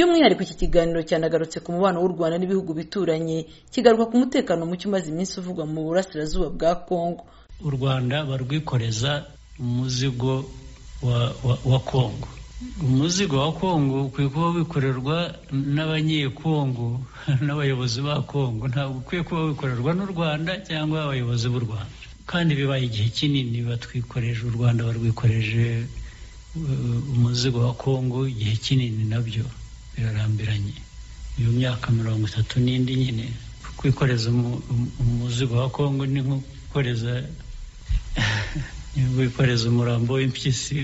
by'umwihariko iki kiganiro cyanagarutse ku mubano w'u rwanda n'ibihugu bituranye kigaruka ku mutekano muke umaze iminsi uvugwa mu burasirazuba bwa kongo u rwanda barwikoreza umuzigo wa, wa, wa kongo umuzigo wa kongo ukwiye kuba wikorerwa n'abanyekongo n'abayobozi ba kongo ntabwo ukwiye kuba wikorerwa n'u rwanda cyangwa abayobozi b'u rwanda kandi bibaye igihe kinini batwikoreje u rwanda barwikoreje umuzigo wa kongo igihe kinini nabyo birarambiranye iyo myaka mirongo itatu n'indi nyine kwikoreza umuzigo wa kongo ni nko gukoreza wikoreza umurambo w'impyisi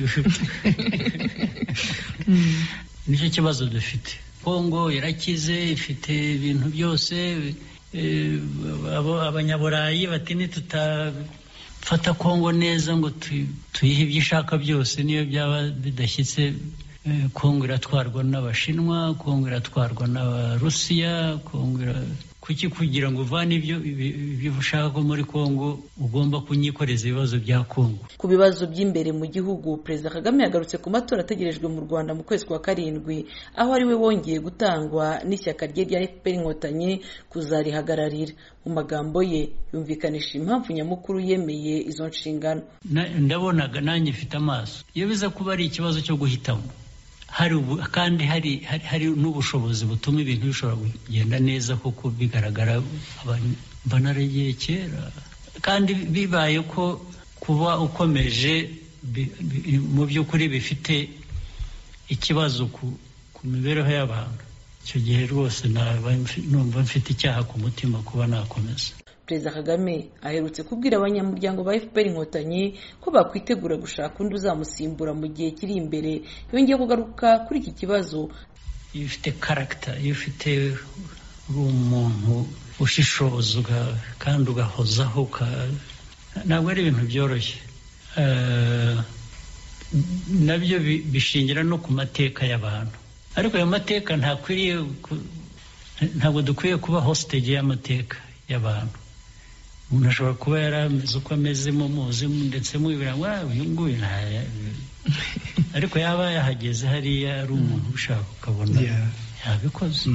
nicyo kibazo dufite kongo irakize ifite ibintu byose abanyaburayi bati ntitutafata kongo neza ngo tuyihe ibyo ishaka byose niyo byaba bidashyitse kongo iratwarwa n'abashinwa kongo iratwarwa n'abarusiya kongo kuki kugira ngo uvane ibyo ushaka ko muri kongo ugomba kunyikoreza ibibazo bya kongo ku bibazo by'imbere mu gihugu perezida kagame yagarutse ku matora ategerejwe mu rwanda mu kwezi kwa karindwi aho ari we wongeye gutangwa n'ishyaka rye rya efuperi inkotanyi kuzarihagararira mu magambo ye yumvikanisha impamvu nyamukuru yemeye izo nshingano ndabonaga nanjye mfite amaso iyo biza kuba ari ikibazo cyo guhitamo hari kandi hari hari n'ubushobozi butuma ibintu bishobora kugenda neza kuko bigaragara banarengeye kera kandi bibaye ko kuba ukomeje mu by'ukuri bifite ikibazo ku mibereho y'abantu icyo gihe rwose numva mfite icyaha ku mutima kuba nakomeza perezida kagame aherutse kubwira abanyamuryango ba fpr inkotanyi ko bakwitegura gushaka undi uzamusimbura mu gihe kiri imbere yongeye kugaruka kuri iki kibazo iyo ufite karagita iyo ufite uri umuntu ushishoza kandi ugahozaho ntabwo ari ibintu byoroshye nabyo bishingira no ku mateka y'abantu ariko ayo mateka ntakwiriye ntabwo dukwiye kuba hositegi y'amateka y'abantu umuntu ashobora kuba yarameze uko ameze mumuzi ndetse mubibira ngo uyu nguyu ariko yaba yahageze hariya ari umuntu ushaka ukabona yabikoze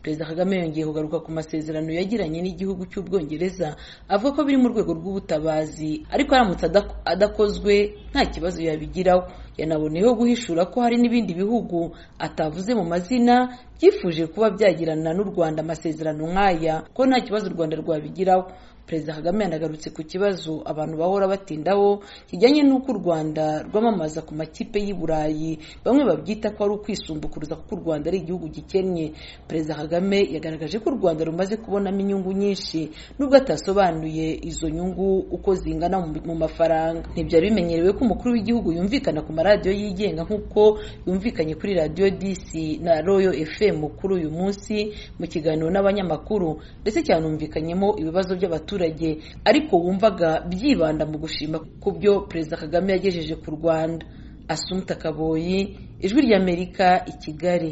perezida kagame yongeye kugaruka ku masezerano yagiranye n'igihugu cy'ubwongereza avuga ko biri mu rwego rw'ubutabazi ariko aramutse adakozwe nta kibazo yabigiraho yanaboneyeho guhishura ko hari n'ibindi bihugu atavuze mu mazina byifuje kuba byagirana n'u rwanda amasezerano nk'aya ko nta kibazo u rwanda rwabigiraho perezida kagame yanagarutse ku kibazo abantu bahora batindaho kijyanye n'uko u rwanda rwamamaza ku makipe y'i burayi bamwe babyita ko ari ukwisumbukuruza kuko u rwanda ari igihugu gikennye perezida kagame yagaragaje ko u rwanda rumaze kubonamo inyungu nyinshi nubwo atasobanuye izo nyungu uko zingana mu mafaranga ntibyari bimenyerewe ko umukuru w'igihugu yumvikana ku maradiyo yigenga nk'uko yumvikanye kuri radiyo disi na royo fm kuri uyu munsi mu kiganiro n'abanyamakuru ndetse cyanumvikanyemo ibibazo by'abaturage ariko wumvaga byibanda mu gushima ku byo perezida kagame yagejeje ku rwanda asumta kaboyi ijwi ry'amerika i kigali